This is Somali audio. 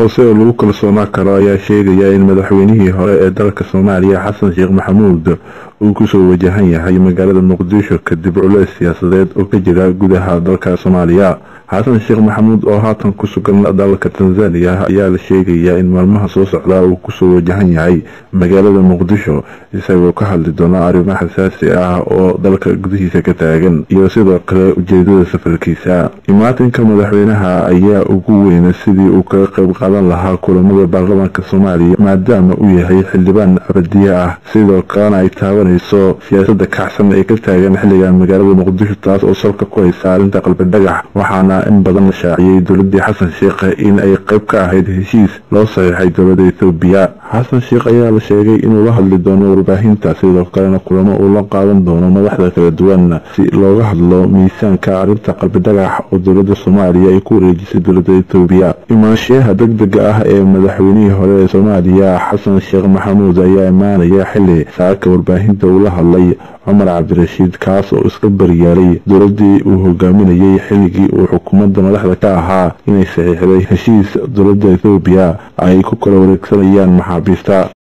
hoose oo lagu kalsoonaa karo ayaa sheegaya in madaxweynihii hore ee dalka soomaaliya xasan sheekh maxamuud uu kusoo wajahan yahay magaalada muqdisho kadib culeys siyaasadeed oo ka jira gudaha dalka soomaaliya xasan sheekh maxamuud oo haatan ku sugan dalka tanzaniya ayaa la sheegayaa in maalmaha soo socdaa uu kusoo wajahan yahay magaalada muqdisho isagoo ka hadli doona arrimo xasaasi ah oo dalka gudihiisa ka taagan iyo sidoo kale ujeedada safarkiisa imaatinka madaxweynaha ayaa ugu weyna sidii uu kaga qayb qaadan lahaa kulamada baarlamaanka soomaaliya maadaama uu yahay xildhibaan abadiye ah sidoo kalena ay taabanayso siyaasada kacsan ee ka taagan xilligan magaalada muqdisho taas oo salka ku haysa arrinta qalbi dhagax waxaana in badan la shaaciyey dowladii xasan sheekh in ay qayb ka ahayd heshiis loo saxiixay dowlada ethoobiya xasan sheekh ayaa la sheegay inuu la hadli doono warbaahinta sidoo kalena kulamo uu la qaadan doono madaxda kala duwan si looga hadlo miisaanka arrinta qalbi dhagax oo dowlada soomaaliya ay ku wareejisay dowlada ethoobiya imaanshiyaha degdega ah ee madaxweynihii hore ee soomaaliya xasan sheekh maxamuud ayaa imaanaya xili saaka warbaahinta uu la hadlay cumar cabdirashiid kaas oo iska baryaalay dowladii uu hogaaminayay xilligii uu xukuumadda madaxda ka ahaa inay saxiixday heshiis dowlada ethoobiya ay ku kala wareegsanayaan maxaabiista